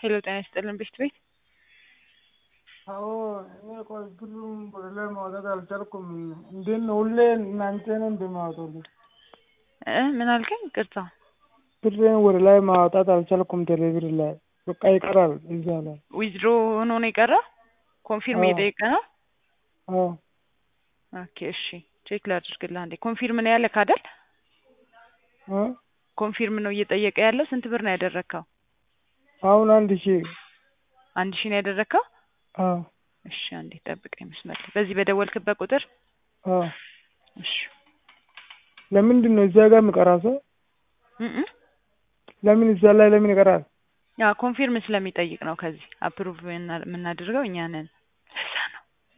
ሄሎ ጤና ይስጥልን ቤት ቤት አዎ እኔ ቆይ ብሩን ወደ ላይ ማውጣት አልቻልኩም። እንዴት ነው ሁሌ እናንተ ነው እንደማወጣልኝ? እ ምን አልከኝ? ቅርታ ብሬን ወደ ላይ ማውጣት አልቻልኩም። ቴሌብር ላይ በቃ ይቀራል እዛ ላይ። ዊዝድሮ ሆኖ ነው የቀረ? ኮንፊርም አዎ። እየጠየቀ ነው? አዎ ኦኬ እሺ ቼክ ላድርግልህ አንዴ። ኮንፊርም ነው ያለክ አይደል? እ ኮንፊርም ነው እየጠየቀ ያለው። ስንት ብር ነው ያደረግከው? አሁን አንድ ሺህ አንድ ሺህ ነው ያደረግከው? አዎ እሺ አንዴ ጠብቀኝ መስመር ላይ። በዚህ በደወልክበት ቁጥር አዎ። እሺ ለምንድን ነው እዛ ጋር የሚቀራ ሰው? እ እ ለምን እዛ ላይ ለምን ይቀራል? ያ ኮንፊርም ስለሚጠይቅ ነው። ከዚህ አፕሩቭ የምናደርገው እኛ ነን። ለዛ ነው።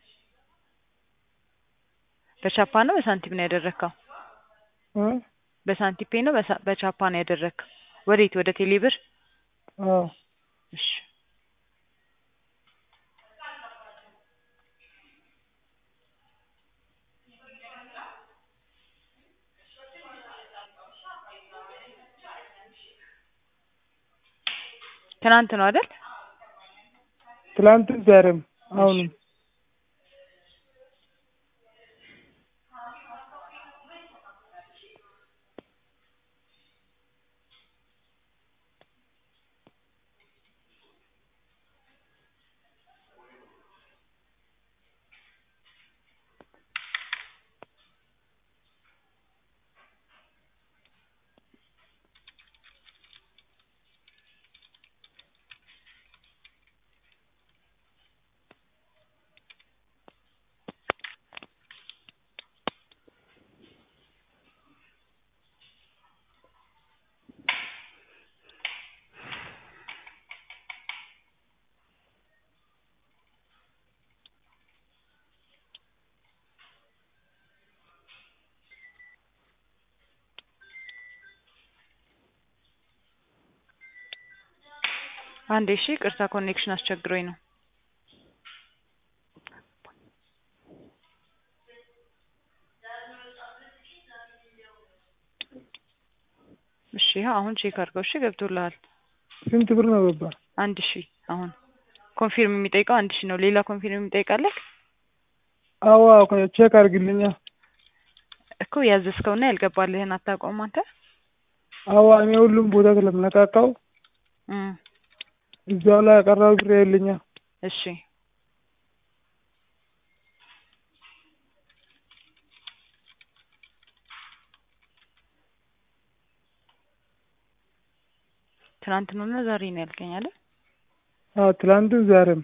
በቻፓ ነው በሳንቲም ነው ያደረግከው? እ በሳንቲም ፔ ነው በሳ- በቻፓ ነው ያደረግከው? ወዴት? ወደ ቴሌብር? አዎ እሺ ትናንት ነው አይደል? ትላንትም ዛሬም አሁንም አንዴ እሺ ቅርታ ኮኔክሽን አስቸግሮኝ ነው። እሺ ይኸው አሁን ቼክ አድርገው። እሺ ገብቶልሃል። ስንት ብር ነው ገባ? አንድ ሺህ አሁን ኮንፊርም የሚጠይቀው አንድ ሺህ ነው። ሌላ ኮንፊርም የሚጠይቃለህ አዎ አዎ ቼክ አድርግልኛ። እኮ ያዘዝከውና ያልገባልህን አታውቀውም አንተ? አዎ እኔ ሁሉም ቦታ ስለምነካካው እም እዛው ላይ ያቀረው ብር የለኛ። እሺ ትናንት ነው እና ዛሬ ነው ያልከኝ አይደል? አዎ ትላንትም ዛሬም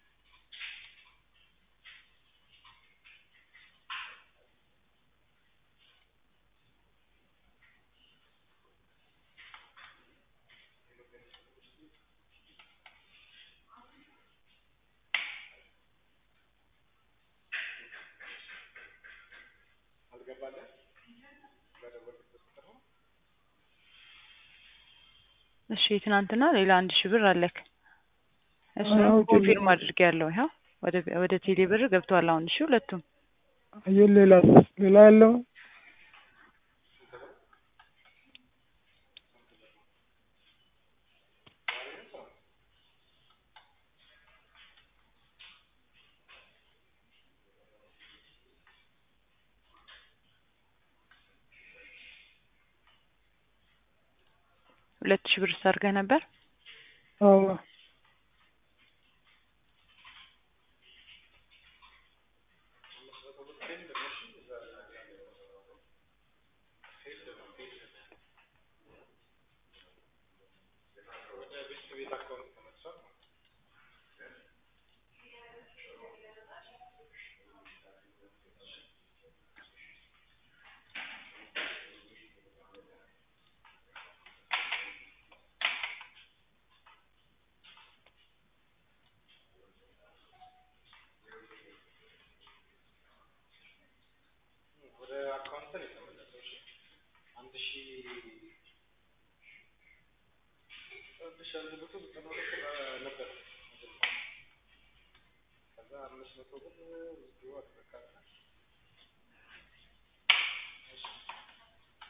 እሺ ትናንትና ሌላ አንድ ሺህ ብር አለክ። እሱ አዎ፣ ኮንፊርም አድርጌያለሁ። ይኸው ወደ ወደ ቴሌ ብር ገብቷል አሁን። እሺ ሁለቱም አየህ ሌላ ሌላ ያለው ሁለት ሺህ ብር አድርገህ ነበር። አዎ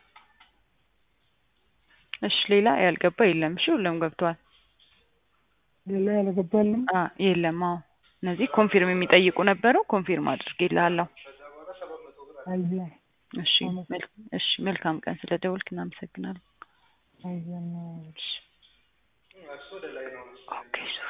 እሺ ሌላ ያልገባ የለም። እሺ ሁሉም ገብቷል። ሌላ ያልገባልም አ የለም። አዎ እነዚህ ኮንፊርም የሚጠይቁ ነበሩ። ኮንፊርም አድርጌልሃለሁ። አየ እሺ መል- እሺ መልካም ቀን። ስለ ደወልክ እናመሰግናለን። አየና እሺ ኦኬ